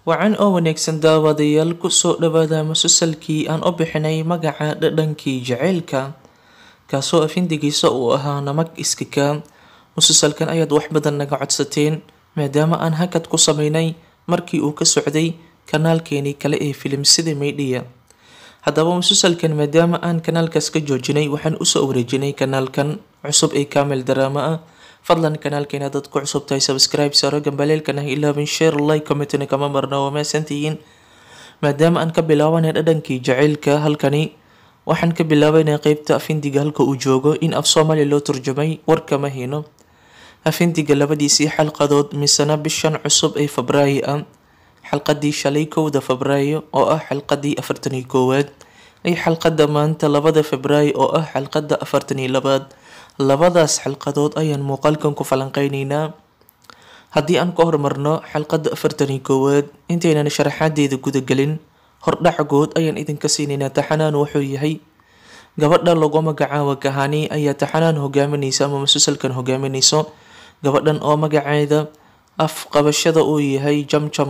wacan oo wanaagsan daawadayaal kusoo dhawaada musalsalkii aan u bixinay magaca dhadhankii jaceylka kaasoo afindigiisa uu ahaa namag iskika musalsalkan ayaad wax badan naga codsateen maadaama aan hakad ku sameynay markii uu ka socday kanaalkeenii kale ee filimsida meydhiya haddaba musalsalkan maadaama aan kanaalkaas ka joojinay waxaan usoo wareejinay kanaalkan cusub ee kamil daraama ah fadlan kanaalkeena dad ku cusub tahay subscribe saaro gambaleelkan ha ilaabin share like commentna kama marna waa maasantihiin maadaama aan ka bilaabanay dhadhankii jaceylka halkani waxaan ka bilaabanay qeybta afindiga halka uu joogo in af soomaaliya loo turjumay warkama hino afindiga labadiisii xalqadood misena bishan cusub ee febraayo ah xalqadii shalay kowda febraayo oo ah xalqadii afartan iyo koowaad iyo xalqada maanta labada febraayo oo ah xalqada afartan iyo labaad labadaas xalqadood ayaan muuqaalkan ku falanqeyneynaa haddii aan ka hormarno xalqada afartan iyo koowaad intaynan sharaxaadeeda gudagelin hordhacagood ayaan idinka siinaynaa taxanaan wuxuu yahay gabadha lagu magacaabo kahani ayaa taxanaan hogaamineysa ama musalsalkan hogaamineyso gabadhan oo magaceeda af qabashada uu yahay jamjam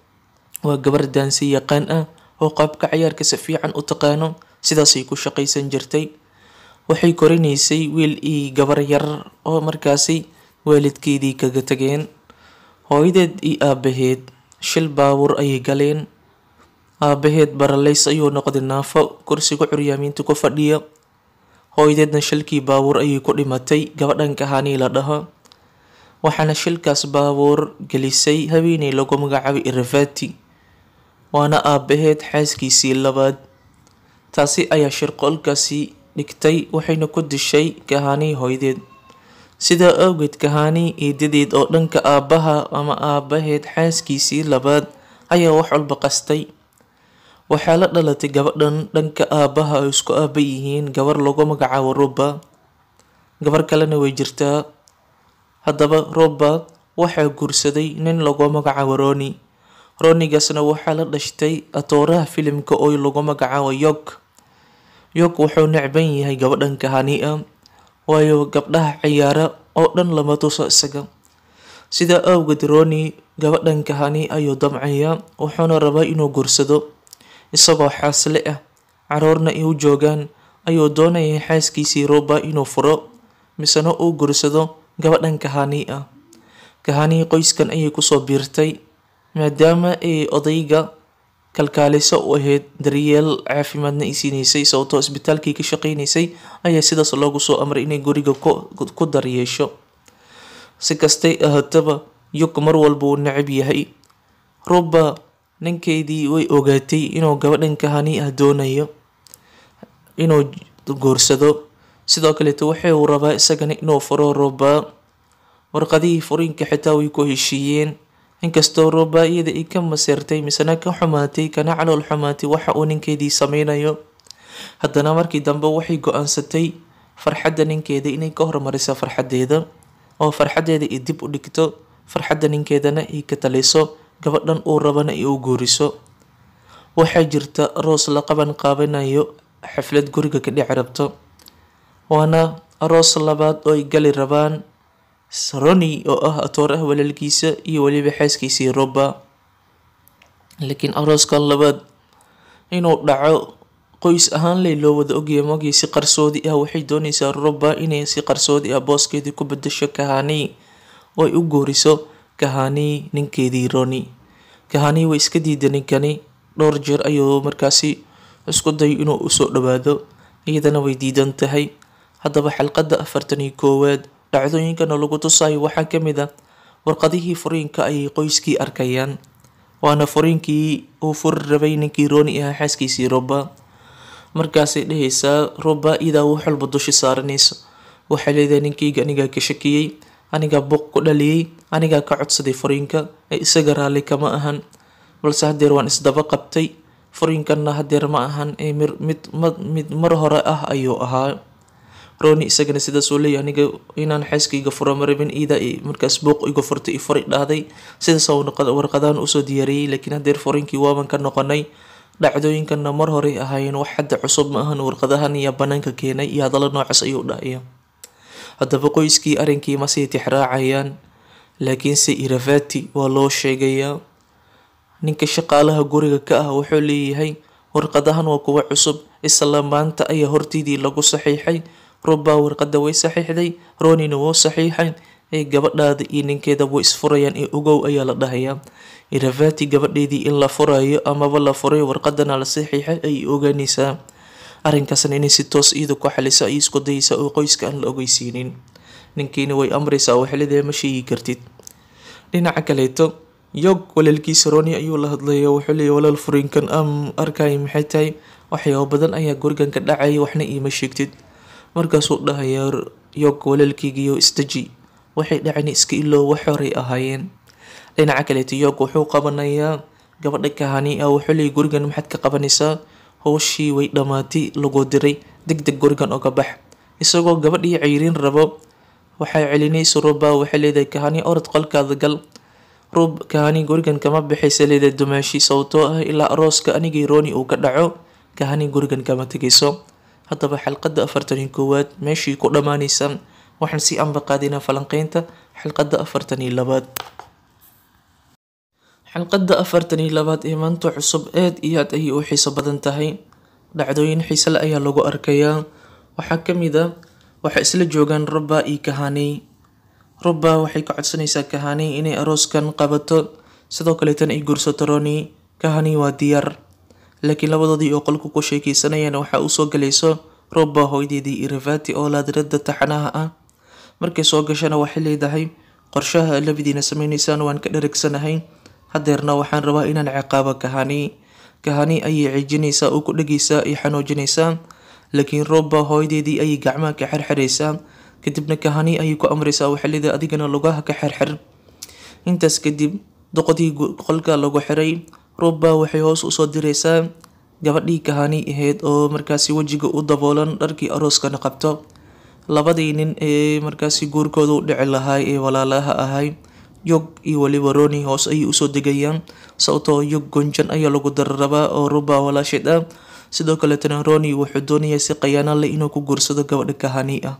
waa gabar daansi yaqaan ah oo qaabka cayaarka si fiican u taqaano sidaasay ku shaqaysan jirtay waxay korineysay wiil io gabar yar oo markaasi waalidkeedii kaga tageen hooyadeed iyo aabaheed shil baabuur ayay galeen aabaheed baraleys ayuu noqday naafo kursiga curyaamiinta ku fadhiya hooyadeedna shilkii baabuur ayay ku dhimatay gabadhan kahanii la dhaho waxaana shilkaas baabuur gelisay haweeney lagu magacaabay irafati waana aabaheed xaaskiisii labaad taasi ayaa shirqoolkaasi dhigtay waxayna ku dishay kahanii hooyadeed sidaa awgeed kahanii eedadeed oo dhanka aabaha ama aabaheed xaaskiisii labaad ayaa wax walba qastay waxaa la dhalatay gabadhan dhanka aabaha ay isku aaba yihiin gabar lagu magacaabo roba gabar kalena way jirtaa haddaba roba waxaa guursaday nin lagu magacaabo roni ronigaasna waxaa la dhashtay atooraha filimka oo lagu magacaabo yog yog wuxuu necban yahay gabadhan kahani ah waayo gabdhaha ciyaara oo dhan lama tuso isaga sidaa awgeed roni gabadhan kahani ayuu damcayaa wuxuuna rabaa inuu guursado isagoo xaasle ah caruurna ay u joogaan ayuu doonayay xaaskiisii roba inuu furo misena uu guursado gabadhan kahani ah kahanii qoyskan ayay kusoo biirtay maadaama ay odayga kalkaaliso u ahayd daryeel caafimaadna ay siineysay sababtoo isbitaalkii ka shaqeyneysay ayaa sidaas loogu soo amray inay guriga ku daryeesho si kastay ahaataba yug mar walba uu necab yahay roba ninkeedii way ogaatay inuu gabadhan kahani ah doonayo inuu guursado sidoo kaleeto waxay uu rabaa isagana inuu furo roba warqadihii furiinka xitaa way ku heshiiyeen inkastoo roba iyada ay ka maseertay misena ka xumaatay kana calool xumaatay waxa uu ninkeedii sameynayo haddana markii dambe waxay go-aansatay farxadda ninkeeda inay ka hormariso farxadeeda oo farxadeeda ay dib u dhigto farxadda ninkeedana ay ka taliso gabadhan uu rabana ay u guuriso waxaa jirta aroos la qaban qaabanayo xaflad guriga ka dhici rabto waana aroos labaad oo ay gali rabaan roni oo ah atooraha walaalkiisa iyo weliba xaaskiisii roba laakiin arooskan labaad inuu dhaco qoys ahaan ley loo wada ogyahay mogii si qarsoodi ah waxay dooneysaa roba inay si qarsoodi ah booskeedii ku bedasho kahani oo ay u guuriso kahani ninkeedii roni kahani way iska diida ninkani dhowr jeer ayuu markaasi isku day inuu usoo dhawaado iyadana way diidan tahay haddaba xalqada afartan iyo koowaad dhacdooyinkana lagu tusayo waxaa kamid ah warqadihii furiinka ayay qoyskii arkayaan waana furiinkii uu furi rabay ninkii roni ahaa xaaskiisii roba markaasay dhehaysaa roba iyadaa wax walba dushi saaranayso waxay leedahay ninkeyga anigaa ka shakiyey anigaa buuq ku dhaliyey anigaa ka codsaday furiinka ee isaga raalli kama ahan balse hadeer waan isdaba qabtay furiinkanna hadeer ma ahan ee mid mid mar hore ah ayuu ahaa roni isagana sidaas uu leeyahy aniga inaan xaaskayga furo marabin iida markaas buuq iga furtay i furi dhahday sidaas warqadaan usoo diyaariyey laakiin hadeer furiinkii waaban ka noqonay dhacdooyinkana mar horey ahaayeen wax hadda cusub ma ahan warqadahan iyo banaanka keenay iyo hadallo noocaas ayuu dhahaya haddaba qoyskii arrinkii masii tixraacayaan laakiinse irafati waa loo sheegayaa ninka shaqaalaha guriga ka ah wuxuu leeyahay warqadahan waa kuwa cusub isla maanta ayaa hortiidii lagu saxiixay ruba warqada way saxiixday ronina wuu saxiixay ee gabadhaada iyo ninkeeda way isfurayaan ee ogow ayaa la dhahayaa iravati gabadheedii in la furayo amaba la furay warqadana la saxiixay ayay ogaanaysaa arrinkaasna inay si toos iyada ku xalisa ay isku dayaysaa oo qoyska aan la ogeysiinin ninkiina way amraysaa oo xilideeda ma sheegi kartid dhinaca kaleeto yog walaalkiisa roni ayuu la hadlaya wuxuu leeyahy walaal furiinkan am arkay maxay tahay waxyaabo badan ayaa gurigan ka dhacaya waxna iima sheegtid markaasuu dhahayaa yog walaalkeygiiyo isdaji waxay dhaceen iska iloo wax horay ahaayeen dhinaca kaleeto yog wuxuu qabanayaa gabadha kahani ah wuxuu leeyahy gurigan maxaad ka qabanaysaa howshii way dhammaatay lagu diray deg deg gurigan oga bax isagoo gabadhii ceyrin rabo waxay celinaysa ruba waxay leedahay kahani orod qolkaada gal rub kahani gurigan kama baxaysa leedahay dumaashi sababtoo ah ilaa arooska anigii roni uu ka dhaco kahani gurigan kama tegayso haddaba xalqada afartan iyo koowaad meeshii ku dhammaanaysa waxaan sii ambaqaadinaa falanqeynta xalqada afartan iyo labaad xalqada afartan iyo labaad ee maanta cusub aad iyo aad ayay u xiiso badan tahay dhacdooyin xiise le ayaa lagu arkayaa waxaa kamid a waxay isla joogaan ruba iyo kahani ruba waxay ka codsanaysaa kahani inay arooskan qabato sidoo kaleetana ay guursato roni kahani waa diyaar laakiin labadoodii oo qolku ku sheekeysanayaan waxaa usoo galayso ruba hooydeedii iravati oo laadirada taxanaha ah markay soo gashana waxay leedahay qorshaha labadiina sameyneysaan waan ka dharagsanahay hadeerna waxaan rabaa inaan ciqaabo kahani kahani ayay cijinaysaa oo ku dhegaysaa ay xanuujinaysaa laakiin ruba hooydeedii ayay gacmaha ka xirxiraysaa kadibna kahani ayay ku amraysaa waxay leedahay adigana lugaha ka xirxir intaas kadib doqodii qolka lagu xiray ruba waxay hoos usoo diraysaa gabadhii kahani ahayd oo markaasi wejiga u daboolan dharkii arooskana qabto labadii nin ee markaasi guurkooda u dhici lahay ee walaalaha ahay yog iyo waliba roni hoos ayay usoo degayaan sababtoo yog gonjan ayaa lagu dararabaa oo ruba walaashid ah sidoo kaleetana roni wuxuu doonayaa si qayaano leh inuu ku guursado gabadha kahani ah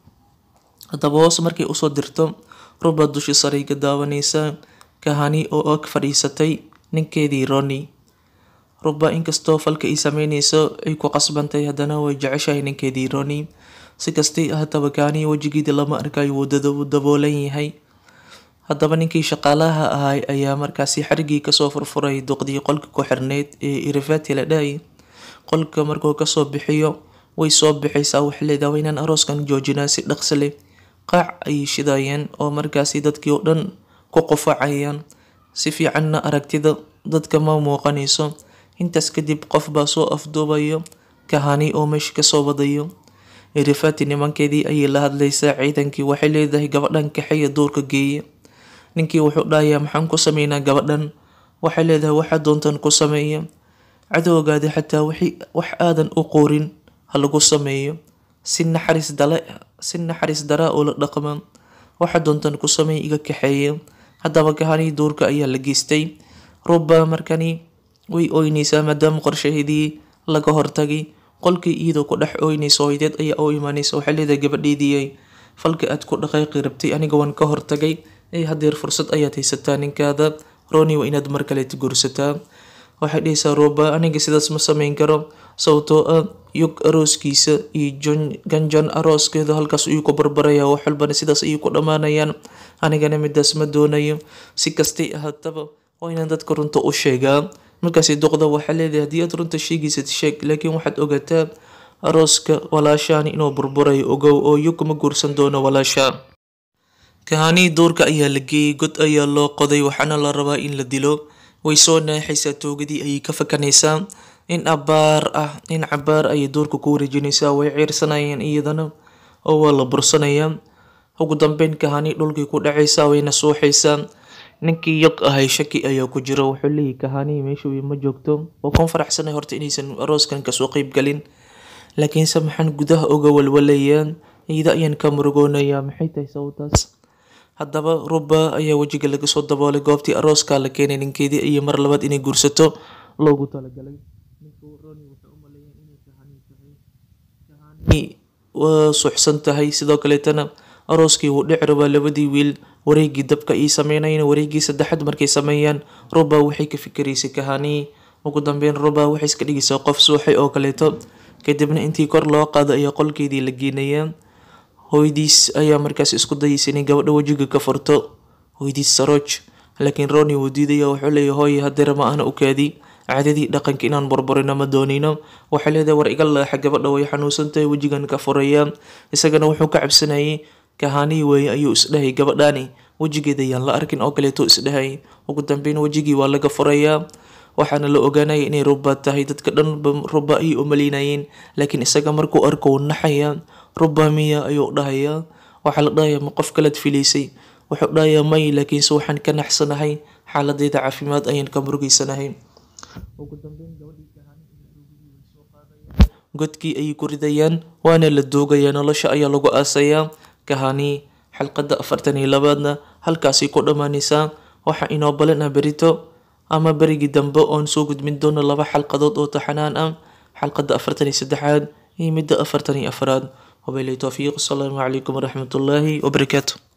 haddaba hoos markay usoo dirto ruba dushi saray ka daawanaysa kahani oo og fadhiisatay ninkeedii roni ruba inkastoo falka ay sameyneyso ay ku qasbantay haddana way jeceshahay ninkeedii roni si kastay ahataba kahani wejigeedii lama arkayo wuu daboolan yahay haddaba ninkii shaqaalaha ahay ayaa markaasi xarigii kasoo furfuray duqdii qolka ku xirneyd ee irivati la dhahay qolka markuu kasoo bixiyo way soo bixaysaa waxay leedahay waa inaan arooskan joojinaa si dhaqsi leh qaac ayay shidayeen oo markaasi dadkii oo dhan ku qufacayaan si fiicanna aragtida dadka ma muuqanayso intaas kadib qof baa soo afduubayo kahani oo meesha kasoo wadayo irifati nimankeedii ayay la hadlaysaa ciidankii waxay leedahay gabadhan kaxeeya duurka geeya ninkii wuxuu dhahayaa maxaan ku sameynaa gabadhan waxay leedahay waxaa doontan ku sameeya cadowgaadi xataa wax aadan u qorin ha lagu sameeyo si naxariis dale si naxariis daraa oo la dhaqma waxa doontan ku sameeya iga kaxeeya haddaba kahanii duurka ayaa la geystay ruba markani way ooynaysaa maadaama qorshaheedii laga hortagay qolkii iyadoo ku dhex ooynaysa hooydeed ayaa u imaanaysa waxay leedahay gabadheedii falka aad ku dhaqaaqi rabtay aniga waan ka hortagay ee hadeer fursad ayaad haysataa ninkaada roni waa inaad mar kaleeta guursataa waxay dhahaysaa ruba aniga sidaas ma sameyn karo sababtoo ah yog arooskiisa iyo ganjan arooskeeda halkaas ayuu ku barbaraya wax walbana sidaas ayay ku dhammaanayaan anigana midaas ma doonayo si kastay ahaataba waa inaan dadka runta u sheegaa markaasi duqda waxaa leedahay haddii aad runta sheegaysad sheeg laakiin waxaad ogaataa arooska walaashaani inuu burburayo ogow oo yog ma guursan doono walaasha kahanii duurka ayaa la geeyey god ayaa loo qoday waxaana la rabaa in la dilo way soo naaxaysaa toogadii ayay ka fakanaysaa in abaar ah in cabaar ayay duurka ku wareejinaysaa way ciirsanayaan iyadana oo waa la bursanayaa ugu dambeyn kahani dhulkii ku dhacaysaa wayna suuxaysaa ninkii yog ahay shaki ayaa ku jira wuxuu leeyahy kahani meesha ma joogto oo kan faraxsanay horta inaysan arooskan kasoo qeyb galin laakiinse maxaan gudaha oga walwalayaan iyada ayaan ka murugoonayaa maxay tahay sababtaas haddaba ruba ayaa wejiga laga soo daboolay goobtii arooska la keenay ninkeedii iyo mar labaad inay guursato loogu talagalay waa suuxsan tahay sidoo kaleetana arooskii wuu dhici rabaa labadii wiil wareegii dabka ii sameynayna wareegii saddexaad markay sameeyaan ruba waxay ka fikiraysay kahanii ugu dambeyn ruba waxay iska dhigaysaa qof suuxay oo kaleeto kadibna intii kor loo qaado ayaa qolkeedii la geenayaa hooyadiis ayaa markaas isku dayaysa inay gabadha wejiga ka furto hooyadiis saroj laakiin roni wuu diidaya wuxuu leeyahay hooye hadeera ma ahna u kaadi caadadii dhaqanka inaan burburino ma doonino waxay leedahay war iga leexa gabadha way xanuunsantahay wejigan ka furaya isagana wuxuu ka cabsanayay kahanii weeye ayuu isdhahay gabadhani wejigeeda ayaan la arkin oo kaleeto isdhahay ugu dambeyn wejigii waa laga furayaa waxaana la ogaanaya inay ruba tahay dadka dhan ruba ayay u maleynayeen laakiin isaga markuu arko uu naxaya ruba miya ayuu dhahayaa waxaa la dhahayaa ma qof kalaad filaysay wuxuu dhahayaa may laakiinse waxaan ka naxsanahay xaaladeyda caafimaad ayaan ka murugeysanahay godkii ayay ku ridayaan waana la doogayaa nolosha ayaa lagu aasayaa kahani xalqadda afartan iyo labaadna halkaasay ku dhammaanaysaa waxaa inoo balan ah berito ama berigii dambe oon soo gudbin doono laba xalqadood oo taxanaan ah xalqadda afartan iyo saddexaad iyo midda afartan iyo afraad wabilahi towfiiq asalaamu calaykum waraxmatullaahi wabarakaatu